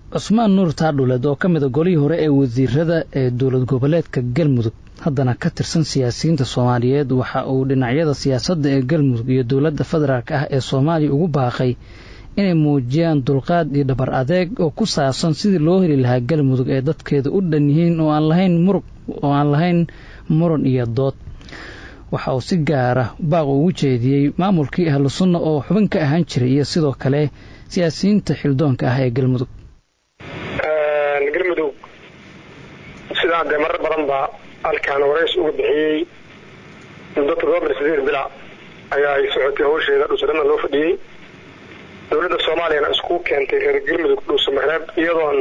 cusmaan nuur taadhuleed oo ka mida golihii hore ee wasiirada ee dowlad goboleedka galmudug haddana ka tirsan siyaasiyiinta soomaaliyeed waxa uu dhinacyada siyaasadda ee galmudug iyo dowladda federaalk ah ee soomaaliya ugu baaqay inay muujiyaan dulqaad iyo dhabar adeeg oo ku saabsan sidii loo heli lahaa galmudug ee dadkeeda u dhan yihiin oo aan lahayn murug oo aan lahayn muran iyo dood waxa uu si gaara baaq ugu jeediyey maamulkii ahlu sunna oo xubin ka ahaan jiray iyo sidoo kale siyaasiyiinta xildoonka ah ee galmudug galmudug sidaan dee marar badan ba halkaan warays uga bixiyey muddo toddoba bil sideed bila ayaa ay socotay hawsheeda dhuusadhana loo fadhiyey dowladda soomaaliyana isku keentay reer galmudug dhuusamareeb iyadoon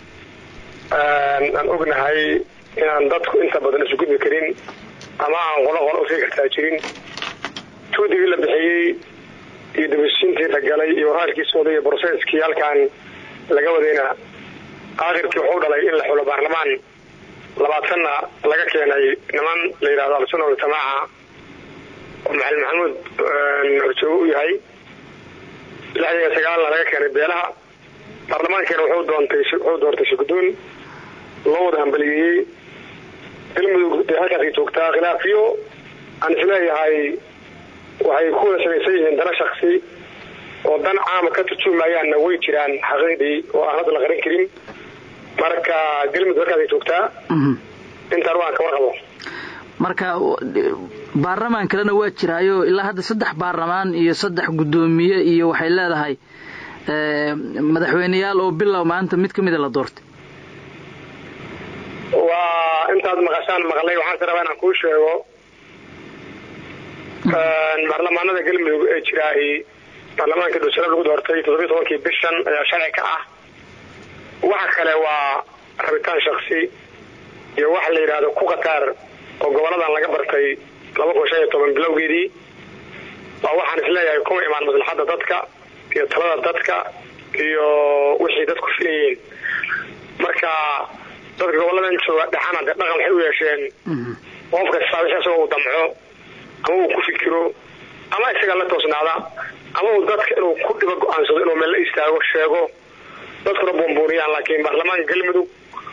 aan ognahay inaan dadku inta badan isu gudbi karin ama aan qolo qolo usii kartaa jirin tuudigii la bixiyey iyo dabasiintii la galay iyo waraalkii sooday iyo broseskii halkaan laga wadayna aakhirkii wuxuu dhalay in la xulo baarlamaan labaatanna laga keenay niman la yidhahdo al-sunna waljamaaca oo maxamed maxamuud horjoogo u yahay lixdan iyo sagaalna laga keenay beelaha baarlamaankiina wuxuu doontay wuxuu doortay shirgudoon loo wada hambaliyeeyey galmudug dee halkaasay joogtaa khilaafiyo aan isleeyahay waxay ku wada samaysan yihiin dana shaksi oo dan caama ka turjumayaanna way jiraan xaqiiqdii oo aan hadda la qarin karin marka galmudug halkaasay joogtaa intaan waan ka warqabo marka baarlamaan kalena waa jiraayo ilaa hadda saddex baarlamaan iyo saddex guddoomiye iyo waxay leedahay madaxweyneyaal oo bilow maanta mid ka mida la doortay waa intaad maqashaan maqlay waxaan si rabaa inaan kuu sheego baarlamaanada galmudug ee jiraahi baarlamaanka dhuusare lagu doortay toddobiyi tobankii bishan ayaa sharci ka ah waxa kale waa rabitaan shaksi iyo waxa la yidhaahdo ku qataar oo goboladan laga bartay laba kun shan iyo toban bilowgeedii waa waxaan isleeyahay kuma imaan maslaxadda dadka iyo talada dadka iyo wixii dadku filayeen marka dadka goboladan jooga dhexana dee dhaqan waxay u yeesheen qof kasta wixii isagoo uu damco ama uu ku fikiro ama isaga la toosnaada ama uu dadka inuu ku dhibo go-aansado inuu meel la istaago sheego dadkuna buunbuuniyaan laakiin baarlamaanka galmudug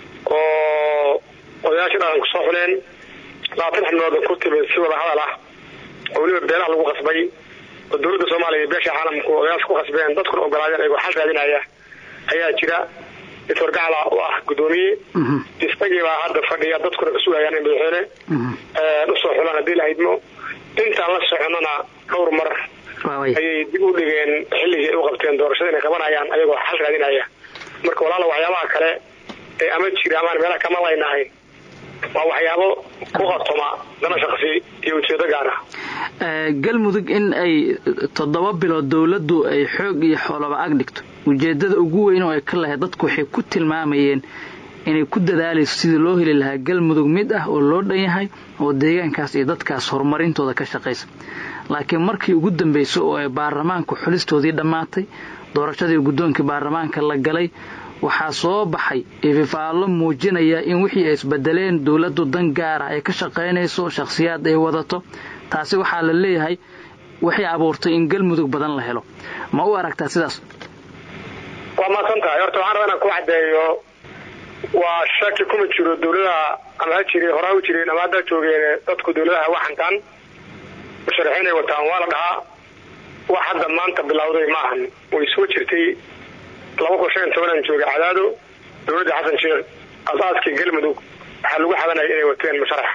oo odayaasha dhaqanku soo xuleen labaatan xubnooda ku timid si wada hadal ah oo weliba beelaha lagu qasbay oo dowladda soomaaliya iyo beesha caalamku odayaasha ku qasbeen dadkuna ogolaadeen ayagoo xal raadinaya ayaa jira doctor gacla oo ah guddoomiye isagii baa hadda fadhiya dadkuna ka sugayaan in madaxweyne usoo xulaan haddii la haydmo intaan la soconana dhowr mar ayay dib u dhigeen xilligii ay u qabteen doorashada inay qabanayaan ayagoo xal raadinaya marka walaala waxyaabaha kale ee ama jira amaan meelaha kama laynahay waa waxyaabo ku qartoma dana shaksi iyo ujeedo gaar ah galmudug in ay toddoba bilood dowladdu ay xoog iyo xoolaba ag dhigto ujeedada ugu weyn oo ay ka lahayd dadku waxay ku tilmaamayeen inay ku dadaalayso sidii loo heli lahaa galmudug mid ah oo loo dhan yahay oo deegaankaas iyo dadkaas horumarintooda ka shaqaysa laakiin markii ugu dambayso oo ay baarlamaanku xulistoodii dhammaatay doorashadii guddoonkii baarlamaanka la galay waxaa soo baxay ififaallo muujinaya in wixii ay isbedeleen dowladdu dan gaara ay ka shaqaynayso shakhsiyaad ay wadato taasi waxaa la leeyahay waxay abuurtay in galmudug badan la helo ma u aragtaa sidaas waa maadsan tahay horta waxaan rabaa inaan ku caddeeyo waa shaki kuma jiro dowladaha ama ha jiri horaa u jireen ama haddaa joogeen dadku dowladaha waa xantaan musharaxiinay wataan waa la dhahaa wax hadda maanta bilowday ma ahan way soo jirtay laba kun shan iyo tobanaan joogay cadaado dowladda xasan sheekh asaaskii galmudug waxaa lagu xadanaya inay wateen musharax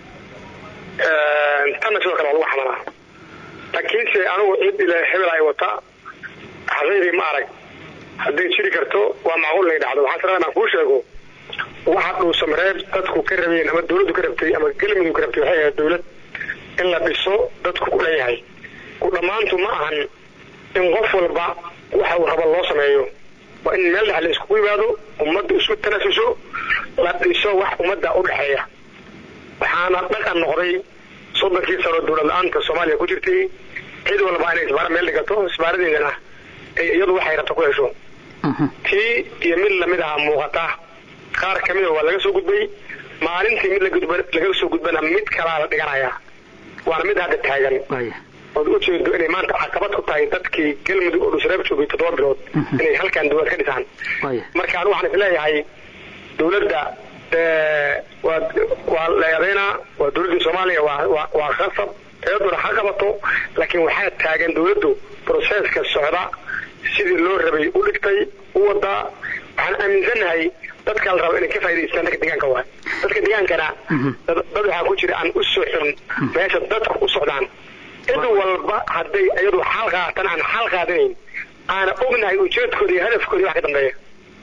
tanna sidoo kale waa lagu xadanaa laakiinse anigu cid ile hebel ay wata xaqiiqii ma arag hadday jiri karto waa macquul inay dhacdo waxaan sarada inaan kuu sheego waxa dhuusamareeb dadku ka rabeen ama dowladdu ka rabtay ama galmudug ka rabtay waxay ahayd dowlad in la dhiso dadku ku dhan yahay ku dhammaantu ma ahan in qof walba waxa uu rabo loo sameeyo waa in meel dhex la iskugu yimaado ummadda isku tanasuso la dhiso wax ummadda u dhexeeya waxaana dhaqan noqday soddonkii sano dowlad la-aanta soomaaliya ku jirtay cid walba inay isbaara meel dhigato isbaaradeedana ay iyadu waxay rabta ku hesho tii iyo mid lamid aha muuqata qaar kamida waa laga soo gudbay maalintii mid laga soo gudbana mid kalaa la dhiganayaa waana mid hadda taagan ood ujeedo inay maanta caqabad ku tahay dadkii galmudug oo dhusreeb joogay toddoba bilood inay halkan dowlad ka dhisaan marka anu waxaan isleeyahay dowladda waa waa la eedeynaa waa dowladdii soomaaliya waa waa khasab eeduna ha qabato laakiin waxaa taagan dowladdu broseska socda sidii loo rabay u dhigtay u wadaa waxaan aaminsannahay dadka la rabo inay ka faa'idaystaan dadka deegaanka waa dadka deegaankana dad waxaa ku jira aan u socon meesha dadku u socdaan cid walba hadday iyadu xal qaatan aan xal qaadanayn aana ognahay ujeedkooda iyo hadafkooda wax ka dambeeya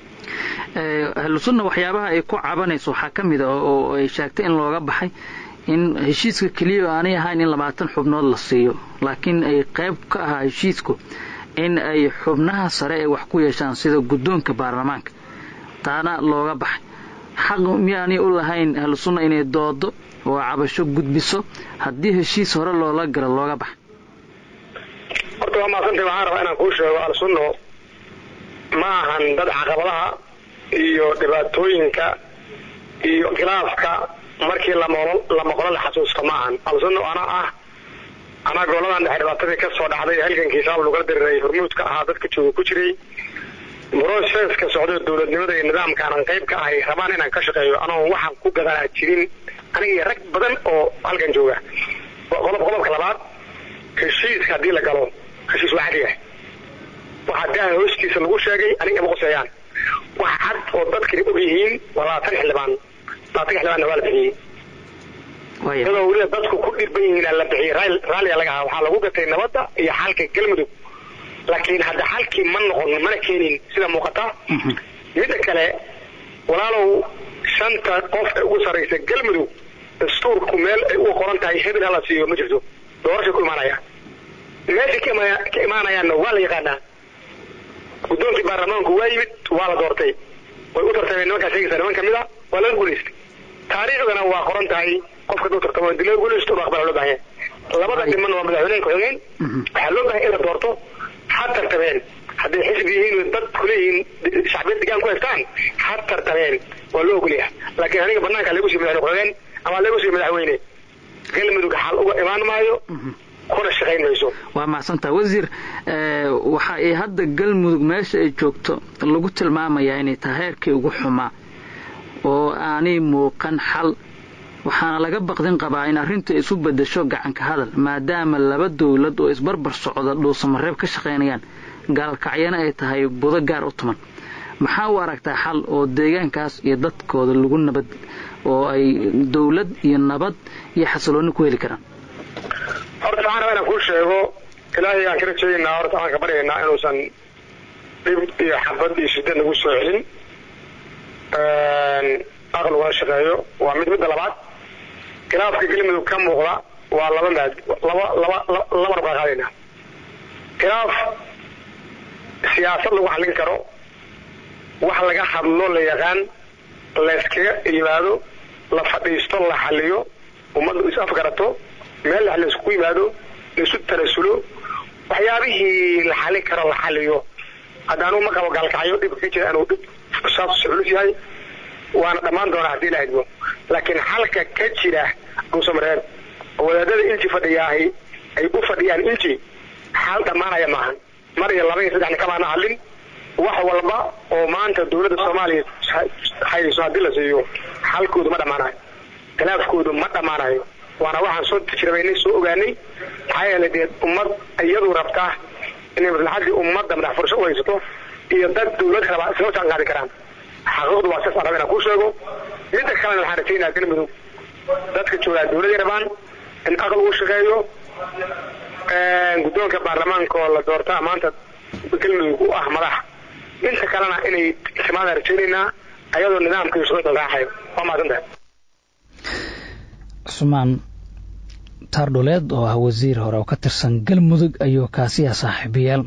ahlusunna waxyaabaha ay ku cabanayso waxaa ka mid a oo ay sheegtay in looga baxay in heshiiska keliya aanay ahayn in labaatan xubnood la siiyo laakiin ay qayb ka ahaa heshiisku in ay xubnaha sare ay wax ku yeeshaan sida guddoonka baarlamaanka taana looga baxay xaq miyaanay u lahayn ahlusunna inay doodo oo cabasho gudbiso haddii heshiis hore loola galo looga baxa horta waa maasantay waxaan rabaa inaan kuu sheego alsunno ma ahan dad caqabadaha iyo dhibaatooyinka iyo khilaafka markii la maqlo la xasuusto ma ahan alsunno ana ah anaa goladan dhexe dhibaatadii ka soo dhacday halgankii shaab lagula diriray hormuudka ahaa dadka jooga ku jiray broseska socdo dowladnimada iyo nidaamka aanan qayb ka ahay rabaan inaan ka shaqeeyo anoon waxaan ku gadanaa jirin aniga iyo rag badan oo halkan jooga qodob qodobka labaad heshiiska haddii la galo heshiis waa cadiga waxaa daaha hoostiisa lagu sheegay aniga ima quseeyaan wax cad oo dadkani og yihiin waa labaatan xildhibaan labaatan xildhibaanna waa la bixiyey iyadoo weliba dadku ku dhirban yihiin la bixiyey raalliga laga ahaa waxaa lagu gatay nabadda iyo xalka galmudug laakiin hadda xalkii ma noqon mana keenin sida muuqata midda kale walaalow shanta qof ee ugu sarraysa galmudug dastuurku meel ay uga qoran tahay hebel hala siiyo ma jirto doorashay ku imaanaya meeshay ka imaanayaanna waa la yaqaanaa guddoonkii baarlamaanku waa yimid waa la doortay way u tartameen nimankaa sheegaysa niman kamid a waa laga guulaystay taariikhdana waa qoran tahay qofka duu tartamo hadii laga guulaysto inu aqbala loo bahan yahay labada dhimanna waa madaxweyneyn ku-xigeen waxaa loo bahay in la doorto ha tartameen hadday xisbi yihiin dad kuleeyihiin shacbiyad degaan ku haystaan ha tartameen waa loo ogolyaha laakiin aniga banaanka lagu sii madaxweyne ku-xigeen ama lagu sii madaxweyne galmudug xal uga imaan maayo kuna shaqayn mayso waa mahadsantaha wasiir waxa ay hadda galmudug meesha ay joogto lagu tilmaamayaa inay tahay heerkii ugu xumaa oo aanay muuqan xal waxaana laga baqdin qabaa in arrintu ay isu bedesho gacanka hadal maadaama laba dowlad oo isbarbar socda dhuusamareeb ka shaqaynayaan gaalkacyana ay tahay budo gaar u tuman maxaa u aragtaa xal oo deegaankaas iyo dadkooda lagu nabad oo ay dowlad iyo nabad iyo xasiloonni ku heli karaan horta waxaan rabaa inaan kuu sheego ilaahay aan ka rajeeynaa horta waxaan ka baryaynaa inuusan dhib iyo xabad iyo shidad nagu soo celin aqal ugala shaqeeyo waa mid midda labaad khilaafka galmudug ka muuqda waa laba maad laba laba laba nabaa qaadaynaa khilaaf siyaasad lagu xallin karo wax laga hadlo la yaqaan layskaga yimaado la fadhiisto la xaliyo ummaddu is afgarato meel la laysku yimaado laisu tanasulo waxyaabihii la xalin karo la xaliyo haddaanu ma qabo gaalkacyo dhibka ka jira inuu dhib saas culus yahay waana dhammaan doonaa haddii la hadmo laakiin xalka ka jira dhuusamareeb oo wadaadada inji fadhiyaahi ay u fadhiyaan inji xal dhammaanaya maahan mar iyo laba iyo saddexna kamaana hadlin wax walba oo maanta dowladda soomaaliya hayso haddii la siiyo xalkoodu ma dhammaanayo khilaafkoodu ma dhammaanayo waana waxaan soo tijrabaynay soo ogaanay maxaa yeelay dee ummad iyadu rabtaa inay maslaxadii ummadda madax fursho u haysato iyo dad dowlad rabaa isla jaan qaadi karaan xaqiiqdu waa sidaas aan raba inaan kuu sheego midda kalena waxaan rajaynaa galmudug dadka joogaa dowladay rabaan in aqal uu shaqeeyo guddoonka baarlamaanka oo la doortaa maanta galmudug u ah madax inta kalena inay timaadaan rajaynaynaa ayadoo nidaamka iyo shuruucda raaxayo waa mahadsantahay cusmaan taardhuleed oo ah wasiir hore oo ka tirsan galmudug ayuu kaasiya saaxiibayaal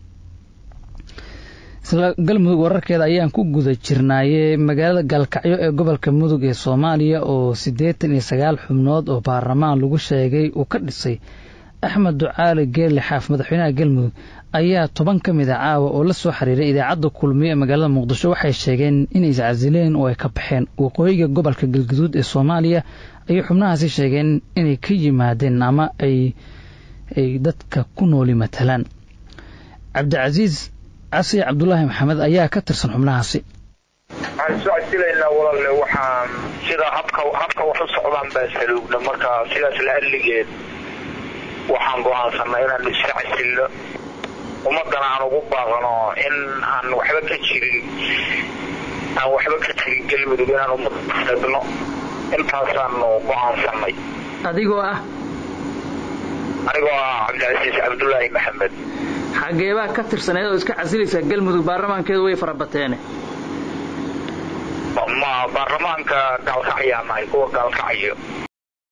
isla galmudug wararkeeda ayaan ku guda jirnaaye magaalada gaalkacyo ee gobolka mudug ee soomaaliya oo siddeetan iyo sagaal xubnood oo baarlamaan lagu sheegay uu ka dhisay axmed ducaali geerli xaaf madaxweynaha galmudug ayaa toban ka mid a caawa oo la soo xiriiray idaacadda kulmiye ee magaalada muqdisho waxay sheegeen inay iscasileen oo ay ka baxeen waqooyiga gobolka galguduud ee soomaaliya ayay xubnahaasi sheegeen inay ka yimaadeen ama ay ay dadka ku nooli matalaan cabdicasiis casi cabdulaahi maxamed ayaa ka tirsan xubnahaasi waxaan soo casilaynaa walaale waxaan sida habka habka wax u socdaan baa saluugna marka sidaas la adligeed waxaan go-aansanay inaan iska casilno ummadana aan ugu baaqano in aan waxba ka jirin aan waxba ka jirin galmudug inaan ummadda fidno intaasaanu go-aansanay adigoo ah anigoo ah cabdicasiis cabdulaahi maxamed xageebaa ka tirsaneed oo iska casilaysaa galmudug baarlamaankeedu way farabateene ma baarlamaanka gaalkacyaa nahay kuwa gaalkacayo